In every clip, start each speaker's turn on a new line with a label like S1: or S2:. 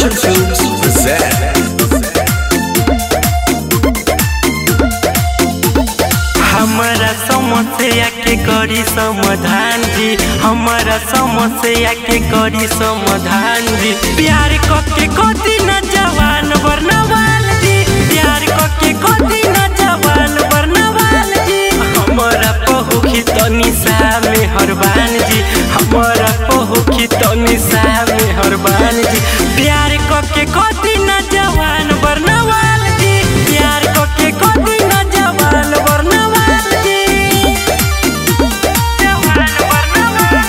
S1: Sudarshan Films present
S2: हमारा समस्या के करी समाधान जी हमारा समस्या के करी समाधान जी प्यार कके कदी न जवान बरनवाल जी प्यार कके कदी न जवान बरनवाल जी हमारा पहुखी तनी सा में हरबान जी हमारा पहुखी तनी सा में हरबान जी प्यार कके कदी न जवान बरनवाल जी प्यार कके कदी न जवान बरनवाल जी जवान बरनवाल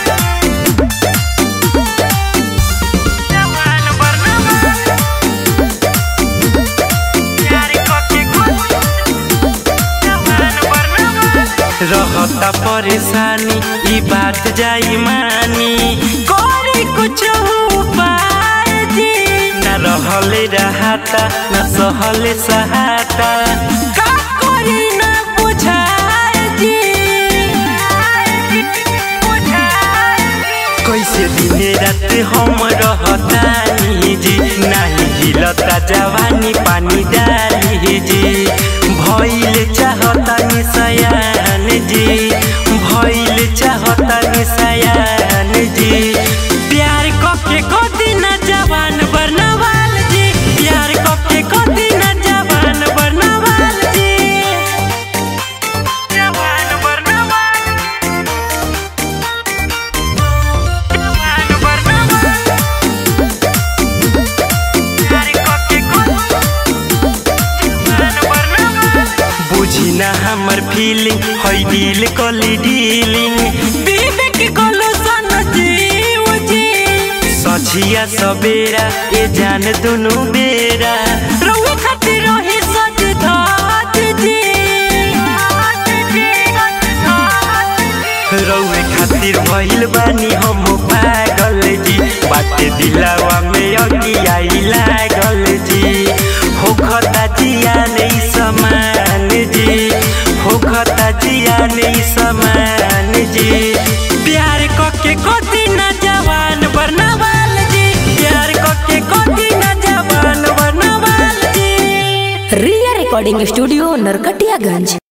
S2: जवान बरनवाल प्यार कके कदी जवान बरनवाल रहता परेशानी ई बात जाई मानी करे कुछ उपाय जी न रहले रहता न सहले सहाता का करी न बुझाए जी कैसे दिने रात हम रहतानी जी नाही हिलता जवानी पानी डाली जी भइल चाहता निसयान जी भइल चाहता निसयान जी प्यार कके कदी न जवान बरनवाल जी प्यार कके कदी न जवान बरनवाल जी जवान बरनवाल जवान बरनवाल प्यार कके कदी जवान बरनवाल बुझी ना हमर फीलिंग हई दिल कली डीलिंग विवेक कलो सन जीव जी सझिया सबेरा ए जान दुनु बेरा रउए खातिर रही सज धात जी रउए खातिर भइल बानी हम पागल जी बाटे दिलावा में अगियाई लागल जी होखता जिया नहीं समान जी होखता जिया नहीं समान जी प्यार कके कदी न जवान बरनवाल जी प्यार कके कदी न जवान बरनवाल जी
S3: रिया रिकॉर्डिंग स्टूडियो नरकटियागंज